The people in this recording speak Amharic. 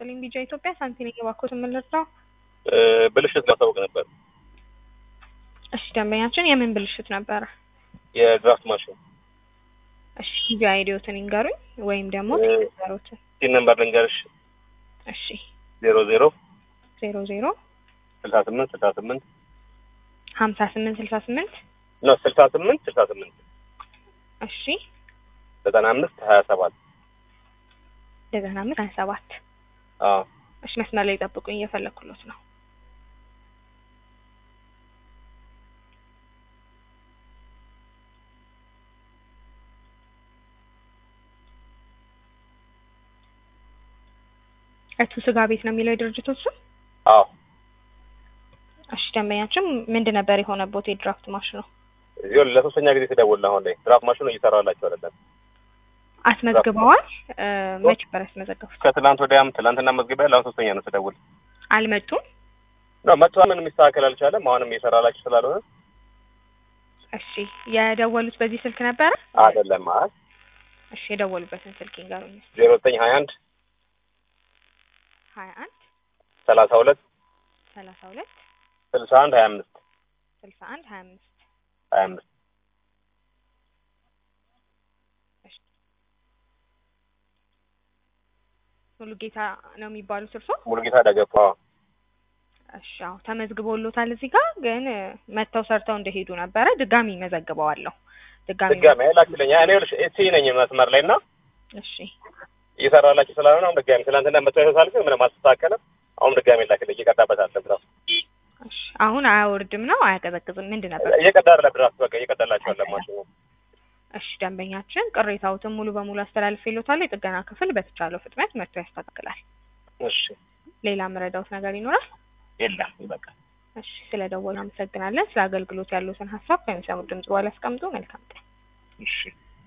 ይስጥልኝ ቢጃ ኢትዮጵያ ሳንቲም እየባኮት የምንረዳው እ ብልሽት ማሳወቅ ነበር። እሺ ደንበኛችን የምን ብልሽት ነበረ? የድራፍት ማሽን እሺ ቢጃ አይዲዮትን ይንገሩኝ ወይም ደግሞ እ ነገሮትን ሲን ነምበር ልንገርሽ እሺ ዜሮ ዜሮ ዜሮ ዜሮ ስልሳ ስምንት ስልሳ ስምንት ሀምሳ ስምንት ስልሳ ስምንት ነው ስልሳ ስምንት ስልሳ ስምንት እሺ ዘጠና አምስት ሀያ ሰባት ዘጠና አምስት ሀያ ሰባት አዎ እሺ መስመር ላይ ጠብቁኝ እየፈለኩሎት ነው እቱ ስጋ ቤት ነው የሚለው የድርጅቶች ስም አዎ እሺ ደንበኛችን ምንድን ነበር የሆነቦት የድራፍት ማሽኑ ይኸውልህ ለሶስተኛ ጊዜ ትደውል አሁን ላይ ድራፍት ማሽኑ እየሰራላቸው አይደለም። አስመዝግበዋል እ መች ነበር ያስመዘገቡት ከትላንት ወዲያም ትላንትና መዝግቢያ ለአሁን ሶስተኛ ነው ትደውል አልመጡም ነው መጥቷ ምንም የሚስተካከል አልቻለም። አሁንም እየሰራላችሁ ስላልሆነ እሺ የደወሉት በዚህ ስልክ ነበረ አይደለም ማለት እሺ የደወሉበትን ስልክ ይንገሩኝ ዜሮ ዘጠኝ ሀያ አንድ ሀያ አንድ ሰላሳ ሁለት ሰላሳ ሁለት ስልሳ አንድ ሀያ አምስት ስልሳ አንድ ሀያ አምስት ሀያ አምስት ሙሉ ጌታ ነው የሚባሉት እርሶ ሙሉጌታ ደገፋ እሺ አዎ ተመዝግቦሎታል እዚህ ጋር ግን እ መጥተው ሰርተው እንደሄዱ ነበረ ድጋሚ መዘግበዋለሁ ድጋሚ ድጋሚ ላክልኝ። እኔ ይኸውልሽ ኤሲ ነኝ መስመር ላይ እና እሺ እየሰራላችሁ ስላልሆነ አሁን ድጋሚ ትናንትና መጥቶ ያሳልፍ ምንም አልተስተካከለም። አሁን ድጋሚ ላክልኝ። እየቀዳበት አለ ድራፍት እሺ አሁን አያወርድም ነው አያቀዘቅዝም ምንድን ነበር እየቀዳ አለ ድራፍት በቃ እየቀዳላችሁ አለ ማሽኑ እሺ ደንበኛችን ቅሬታዎትን ሙሉ በሙሉ አስተላልፌሎታል የጥገና ክፍል በተቻለው ፍጥነት መጥቶ ያስተካክላል እሺ ሌላ መረዳውት ነገር ይኖራል የለም ይበቃል። እሺ ስለደወሉ አመሰግናለን ስለ አገልግሎት ያሉትን ሀሳብ ከሚሰሙት ድምጽ በኋላ ያስቀምጡ መልካም ቀን እሺ